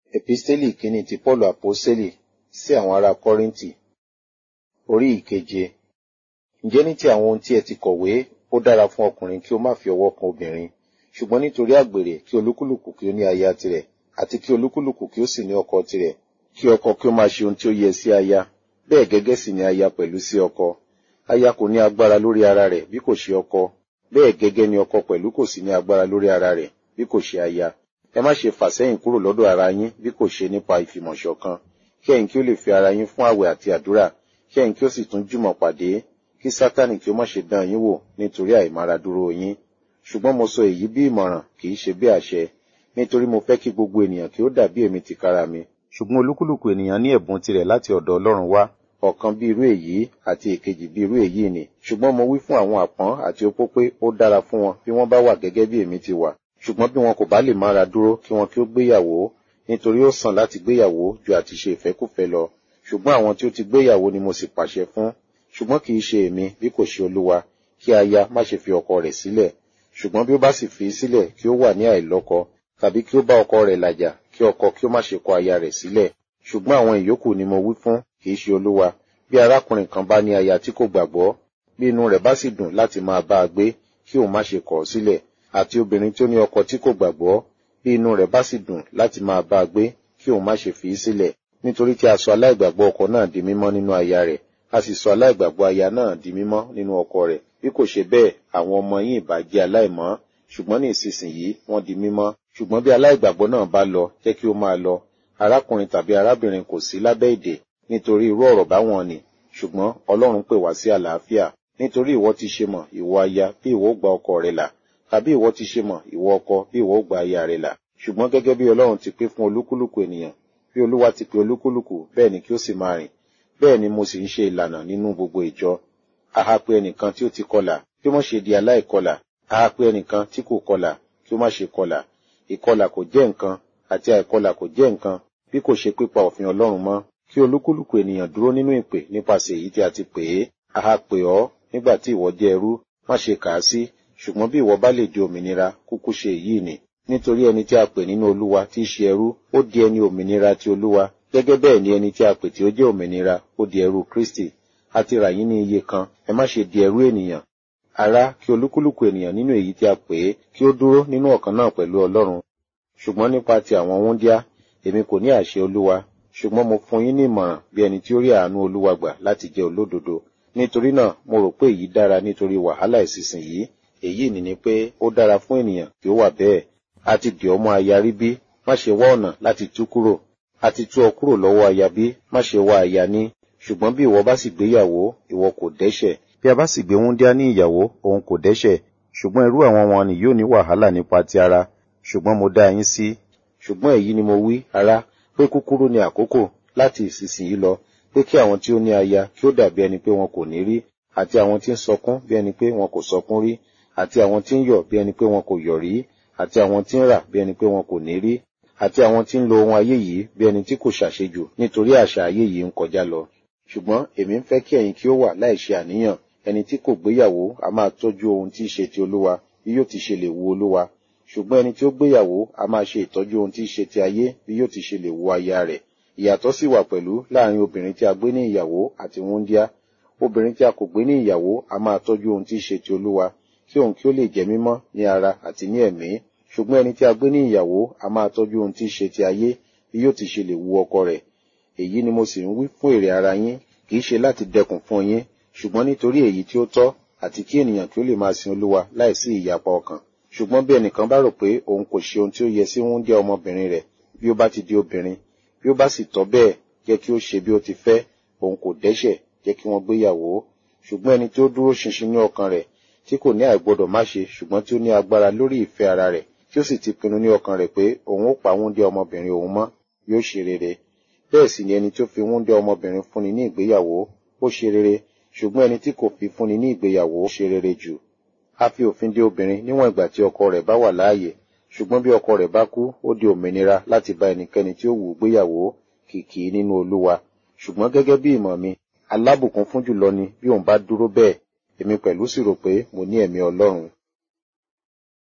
Episteli kìíní ti Pọ́ọ̀lù Àpọ́sítélì sí àwọn ará Kọ́ríńtì orí ìkeje. Ǹjẹ́ ní ti àwọn ohun tí ẹ ti kọ̀wé, ó dára fún ọkùnrin kí ó má fi ọwọ́ kan obìnrin, ṣùgbọ́n nítorí àgbèrè kí olúkúlùkù kí ó ní aya tirẹ̀, àti kí olúkúlùkù kí ó sì ní ọkọ tirẹ̀, kí ọkọ kí ó máa ṣe ohun tí ó yẹ sí aya, bẹ́ẹ̀ gẹ́gẹ́ sì ni aya pẹ̀lú sí ọkọ. Aya kò ní agbára lórí ara rẹ̀ bí kò ṣe ọkọ, bẹ́ẹ̀ gẹ́gẹ́ ni ọkọ pẹ̀lú kò sì ní agbára lórí ara rẹ̀ bí kò ṣe aya. Ẹ má ṣe fà sẹ́yìn kúrò lọ́dọ̀ ara yín bí kò ṣe nípa ìfìmọ̀ṣọ̀kan, kí ẹ̀yin kí ó lè fi ara yín fún àwẹ̀ àti àdúrà, kí ẹ̀yin kí ó sì tún jùmọ̀ pàdé, kí Sátánì kí ó má ṣe dán yín wò nítorí àìmáradúró yín. Ṣùgbọ́n mo sọ èyí bí ìmọ̀ràn kì í ṣe bí àṣẹ, nítorí mo fẹ́ kí gbogbo ènìyàn kí ó dàbí èmi tìkára mi. Ṣùgbọ́n olúkúlùkù ènìyàn ní ẹ̀bùn tirẹ̀ láti ọ̀dọ̀ Ọlọ́run wá, ọ̀kan bí irú èyí àti èkejì bí irú èyí ni. Ṣùgbọ́n mo wí fún àwọn àpọ́n àti opó pé ó dára fún wọn bí wọ́n bá wà gẹ́gẹ́ bí èmi ti wà. Ṣùgbọ́n bí wọn kò bá lè mára dúró kí wọn kí ó gbéyàwó, nítorí ó sàn láti gbéyàwó ju àti ṣe ìfẹ́kùfẹ́ lọ. Ṣùgbọ́n àwọn tí ó ti gbéyàwó ni mo sì pàṣẹ fún. Ṣùgbọ́n kì í ṣe èmi bí kò ṣe Olúwa, kí aya má ṣe fi ọkọ rẹ̀ sílẹ̀. Ṣùgbọ́n bí ó bá sì fi í sílẹ̀ kí ó wà ní àìlọ́kọ, tàbí kí ó bá ọkọ rẹ̀ làjà, kí ọkọ kí ó má ṣe kọ aya rẹ̀ sílẹ̀. Ṣùgbọ́n àwọn ìyókù ni mo wí fún, kì í ṣe Olúwa. Bí arákùnrin kan bá ní aya tí kò gbàgbọ́, bí inú rẹ̀ bá sì dùn láti máa bá a gbé, kí òun má ṣe kọ̀ ọ́ sílẹ̀. Àti obìnrin tí ó ní ọkọ tí kò gbàgbọ́, bí inú rẹ̀ bá sì dùn láti máa bá a gbé, kí òun má ṣe fi í sílẹ̀. Nítorí tí a sọ aláìgbàgbọ́ ọkọ náà di mímọ́ nínú aya rẹ̀, a sì sọ aláìgbàgbọ́ aya náà di mímọ́ nínú ọkọ rẹ̀. Bí kò ṣe bẹ́ẹ̀, àwọn ọmọ yín ìbá jẹ́ aláìmọ́, ṣùgbọ́n ní ìsinsìnyí wọ́n di mímọ́. Ṣùgbọ́n bí aláìgbàgbọ́ náà bá lọ, jẹ́ kí ó máa lọ. Arákùnrin tàbí arábìnrin kò sí lábẹ́ ìdè nítorí irú ọ̀rọ̀ báwọn ni. Ṣùgbọ́n Ọlọ́run pè wá sí àlàáfíà. Nítorí ìwọ ti ṣe mọ̀, ìwọ aya, bí ìwọ ó gba ọkọ rẹ là. Tàbí ìwọ ti ṣe mọ̀, ìwọ ọkọ, bí ìwọ ó gba aya rẹ là. Ṣùgbọ́n gẹ́gẹ́ bí Ọlọ́run ti pé fún olúkúlùkù ènìyàn, bí Olúwa ti pè olúkúlùkù, bẹ́ẹ̀ ni kí ó sì máa rìn. Bẹ́ẹ̀ ni mo sì ń ṣe ìlànà nínú gbogbo ìjọ. A ha pé ẹnìkan tí ó ti kọlà, kí ó má ṣe di aláìkọlà. A ha pé ẹnìkan tí kò kọlà, kí ó má ṣe kọlà. Ìkọlà kò jẹ́ nǹkan, àti àìkọlà kò jẹ́ nǹkan, bí kò ṣe pípa òfin Ọlọ́run mọ́. Kí olúkúlùkù ènìyàn dúró nínú ìpè nípasẹ̀ èyí tí a ti pè é. A ha pè ọ́ nígbà tí ìwọ jẹ́ ẹrú, má ṣe kà á sí. Ṣùgbọ́n bí ìwọ bá lè di òmìnira, kúkú ṣe èyí ni. Nítorí ẹni tí a pè nínú Olúwa tí í ṣe ẹrú, ó di ẹni òmìnira ti Olúwa. Gẹ́gẹ́ bẹ́ẹ̀ ni ẹni tí a pè tí ó jẹ́ òmìnira, ó di ẹrú Kristi. A ti rà yín ní iye kan, ẹ má ṣe di ẹrú ènìyàn. Ará, kí olúkúlùkù ènìyàn nínú èyí tí a pè é, kí ó dúró nínú ọ̀kan náà pẹ̀lú Ọlọ́run. Ṣùgbọ́n nípa ti àwọn wúńdíá, èmi kò ní àṣẹ Olúwa, ṣùgbọ́n mo fún yín ní ìmọ̀ràn bí ẹni tí ó rí àánú Olúwa gbà láti jẹ́ olódodo. Nítorí náà, mo rò pé èyí dára nítorí wàhálà ìsinsìnyí. Èyí ni ni pé ó dára fún ènìyàn kí ó wà bẹ́ẹ̀. A ti dì ọ́ mọ́ aya rí bí, má ṣe wá ọ̀nà láti tú kúrò. A ti tú ọ kúrò lọ́wọ́ aya bí, má ṣe wá aya ní. Ṣùgbọ́n bí ìwọ bá sì gbéyàwó, ìwọ kò dẹ́ṣẹ̀. Bí a bá sì gbé wúńdíá ní ìyàwó, òun kò dẹ́ṣẹ̀. Ṣùgbọ́n irú àwọn wọn ni yóò ní wàhálà nípa ti ara. Ṣùgbọ́n mo dá yín sí. Ṣùgbọ́n èyí ni mo wí, ará, pé kúkúrú ni àkókò láti ìsinsìnyí lọ, pé kí àwọn tí ó ní aya kí ó dàbí ẹni pé wọn kò ní rí, àti àwọn tí ń sọkún bí ẹni pé wọn kò sọkún rí, àti àwọn tí ń yọ̀ bí ẹni pé wọn kò yọ̀ rí, àti àwọn tí ń rà bí ẹni pé wọn kò ní rí, àti àwọn tí ń lo ohun ayé yìí bí ẹni tí kò ṣàṣejù nítorí àṣà ayé yìí ń kọjá lọ. Ṣùgbọ́n èmi ń fẹ́ kí ẹ̀yin kí ó wà láì ṣe àníyàn, ẹni tí kò gbéyàwó a máa tọ́jú ohun tí í ṣe ti Olúwa, bí yóò ti ṣe lè wu Olúwa. Ṣùgbọ́n ẹni tí ó gbéyàwó a máa ṣe ìtọ́jú ohun tí í ṣe ti ayé, bí yóò ti ṣe lè wu aya rẹ̀. Ìyàtọ̀ sì wà pẹ̀lú láàrin obìnrin tí a gbé ní ìyàwó àti wúńdíá. Obìnrin tí a kò gbé ní ìyàwó a máa tọ́jú ohun tí í ṣe ti Olúwa, kí òun kí ó lè jẹ́ mímọ́ ní ara àti ní ẹ̀mí. Ṣùgbọ́n ẹni tí a gbé ní ìyàwó a máa tọ́jú ohun tí í ṣe ti ayé, bí yóò ti ṣe lè wu ọkọ rẹ̀. Èyí ni mo sì ń wí fún èrè ara yín, kì í ṣe láti dẹkùn fún yín, ṣùgbọ́n nítorí èyí tí ó tọ́ àti kí ènìyàn kí ó lè máa sin Olúwa láìsí ìyapa ọkàn. Ṣùgbọ́n bí ẹnìkan bá rò pé òun kò ṣe ohun tí ó yẹ sí wúńdíá ọmọbìnrin rẹ̀, bí ó bá ti di obìnrin, bí ó bá sì tọ́ bẹ́ẹ̀, jẹ́ kí ó ṣe bí ó ti fẹ́, òun kò dẹ́ṣẹ̀, jẹ́ kí wọ́n gbéyàwó. Ṣùgbọ́n ẹni tí ó dúró ṣinṣin ní ọkàn rẹ̀, tí kò ní àìgbọdọ̀ má ṣe, ṣùgbọ́n tí ó ní agbára lórí ìfẹ́ ara rẹ̀, tí ó sì ti pinnu ní ọkàn rẹ̀ pé òun ó pa wúńdíá ọmọbìnrin òun mọ́, yóò ṣe rere. Bẹ́ẹ̀ sì ni ẹni tí ó fi wúńdíá ọmọbìnrin fúnni ní ìgbéyàwó, ó ṣe rere, ṣùgbọ́n ẹni tí kò fi fúnni ní ìgbéyàwó ṣe rere jù. A fi òfin dè obìnrin níwọ̀n ìgbà tí ọkọ rẹ̀ bá wà láàyè, ṣùgbọ́n bí ọkọ rẹ̀ bá kú, ó di òmìnira láti bá ẹnikẹ́ni tí ó wù ú gbéyàwó kìkì nínú Olúwa. Ṣùgbọ́n gẹ́gẹ́ bí ìmọ̀ mi, alábùkún fún jùlọ ni bí òun bá dúró bẹ́ẹ̀, èmi pẹ̀lú sì rò pé mo ní ẹ̀mí Ọlọ́run.